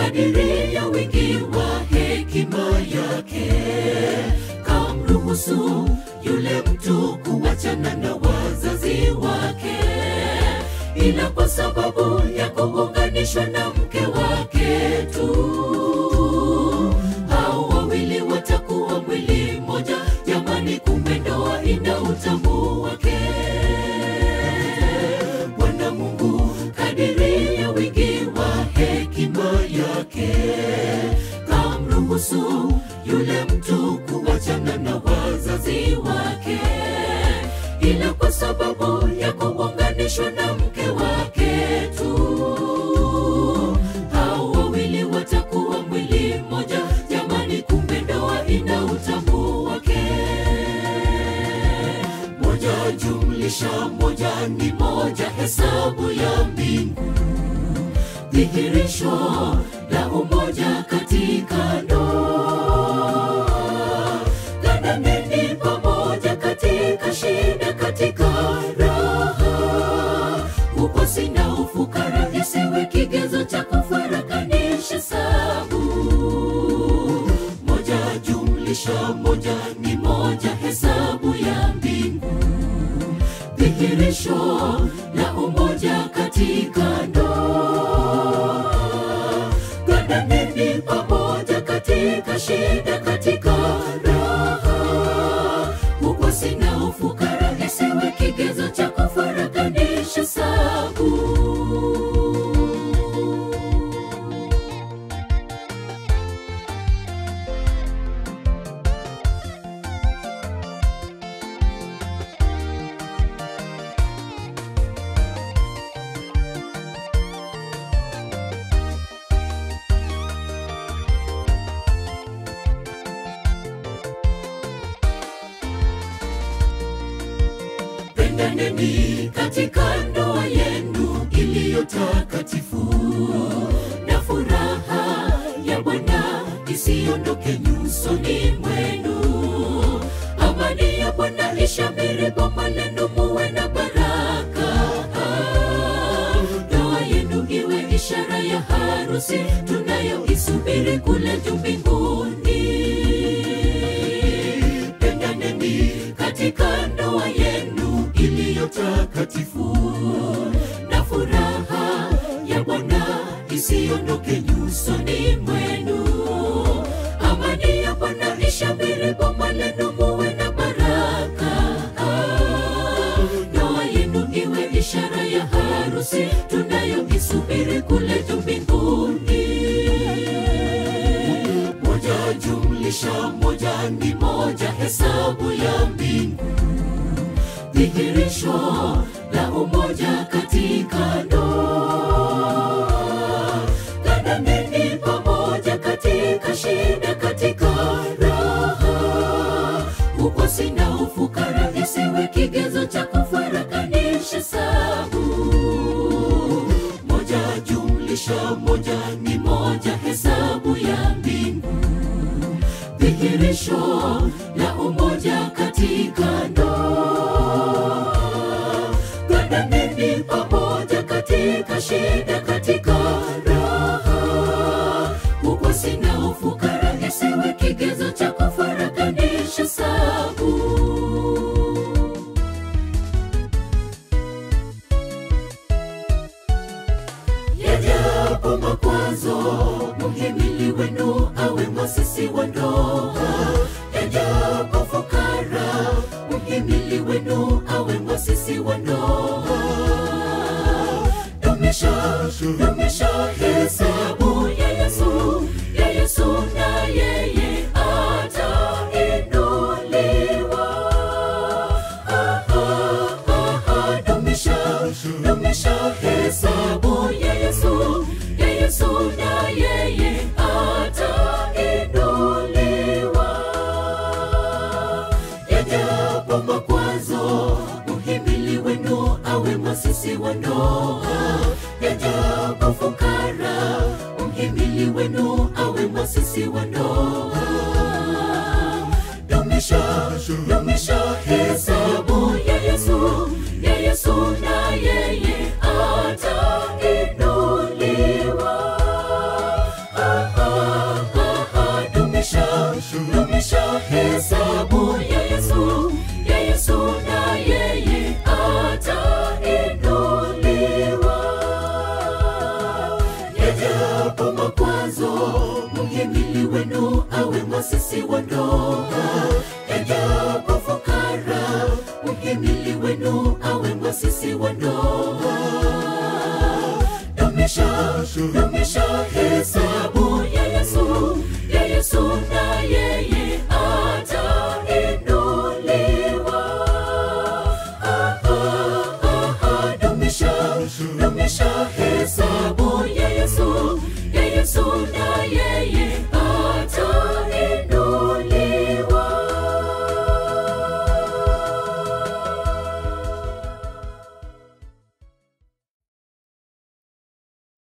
kadiri ya wingi wa hekima yake kamruhusu yule mtu kuwachana na wazazi wake ila kwa sababu ya kuunganishwa na mke wake tu hao wawili watakuwa mwili mmoja jamani kumbe ndoa ina utamu wake bwana mungu kadiri ya wingi wa hekima yake kamruhusu yule mtu kuwachana na wazazi wake ila kwa sababu ya kuunganishwa na mke wake tu hao wawili watakuwa mwili mmoja jamani kumbe ndoa ina utamu wake moja jumlisha moja ni moja hesabu ya mbingu dhihirisho la umoja katika ndoa gandaneni pamoja katika shida katika raha ukosi na ufukara isiwe kigezo cha kufarakanisha sabu moja jumlisha moja ni moja hesabu ya mbingu dhihirisho la umoja katika ndoa gandaneni pamoja katika shida katika raha ukosi na ufukara isiwe kigezo cha kufarakanisha sabu pendaneni katika ndoa yenu iliyo takatifu na furaha ya bwana isiondoke nyusoni mwenu amani ya bwana ishamiri boma lenu muwe na baraka ndoa yenu iwe ishara ya harusi tunayoisubiri kule juu mbinguni pendaneni katika ndoa yenu iliyo takatifu na furaha ya bwana isiondoke nyusoni mwenu amani ya bwana ishamiri boma lenu muwe na baraka ndoa yenu iwe ishara ya harusi tunayoisubiri kule juu mbinguni moja jumlisha moja ni moja hesabu ya mbingu dhihirisho la umoja katika ndoa gandaneni pamoja katika shida katika raha ukosi na ufukara isiwe kigezo cha kufarakanisha sabu moja jumlisha moja ni moja hesabu ya mbingu dhihirisho la umoja katika ndoa gandaneni pamoja katika shida katika raha ukosi na ufukara isiwe kigezo cha kufarakanisha sabu yajapo makwazo muhimili wenu awe mwasisi wa ndoa yajapo fukara muhimili wenu awe mwasisi wa ndoa dumisha dumisha hesabu ya yesu ya yesu na yeye atainuliwa Ah, ah, ah, ah, dumisha dumisha hesabu ya yesu ya yesu na yeye atainuliwa yajapo makwazo muhimili wenu awe mwasisi wa ndoa yajapo fukara mhimili wenu awe mwasisi wa ndoa dumisha dumisha hesabu ya yesu ya yesu na yeye atainuliwa yajapo makwazo, mhimili wenu awe mwasisi wa ndoa. Yajapo fukara, mhimili wenu awe mwasisi wa ndoa. Dumisha, dumisha hesabu ya Yesu, ya Yesu na yeye